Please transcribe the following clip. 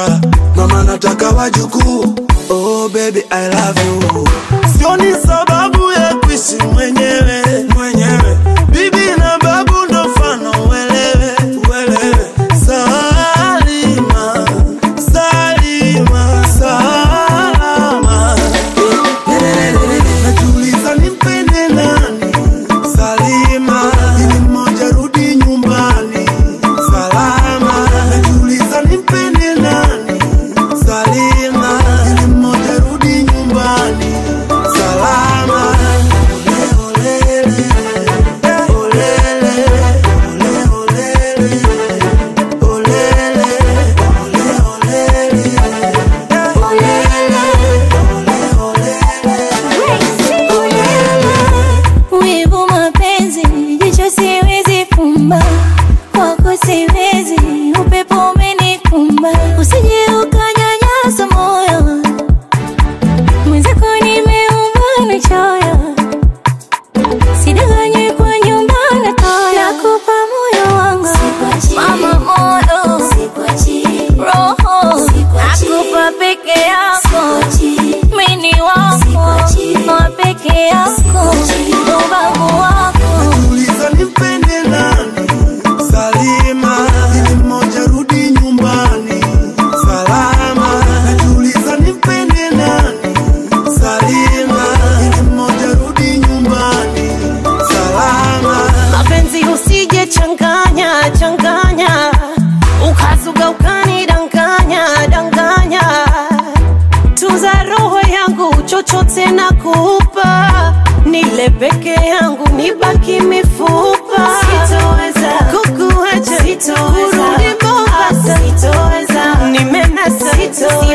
ah, mama nataka wajukuu oh baby I love you sioni sababu ya kuishi mwenyewe mwenyewe bibi na babu ndo mfano uelewe uelewe Salima Salima salama najiuliza nimpende nani Salima ili mmoja rudi nyumbani salama najiuliza nimpende nani Salima ili mmoja rudi nyumbani salama Ole, olele, olele, ole, olele, olele, Wivu mapenzi, jicho siwezi fumba, kwako siwezi, upepo umenikumba, usije ukanyanyasa moyo mwenzako, nimeumba na choyo, sidanganywe kwa nyumba na toyo, nakupa moyo wangu mama, moyo roho, nakupa peke yako, mini wako wa peke yako, ubavu wako Uliza nimpende nani Salima ili mmoja rudi nyumbani salama najiuliza nimpende nani Salima ili mmoja rudi nyumbani salama mapenzi usije changanya changanya ukazuga ukanidanganya danganya tunza roho yangu chochote na kupa nile peke yangu nibaki mifupa sitoweza kukuacha urudi Mombasa sitoweza nimenasa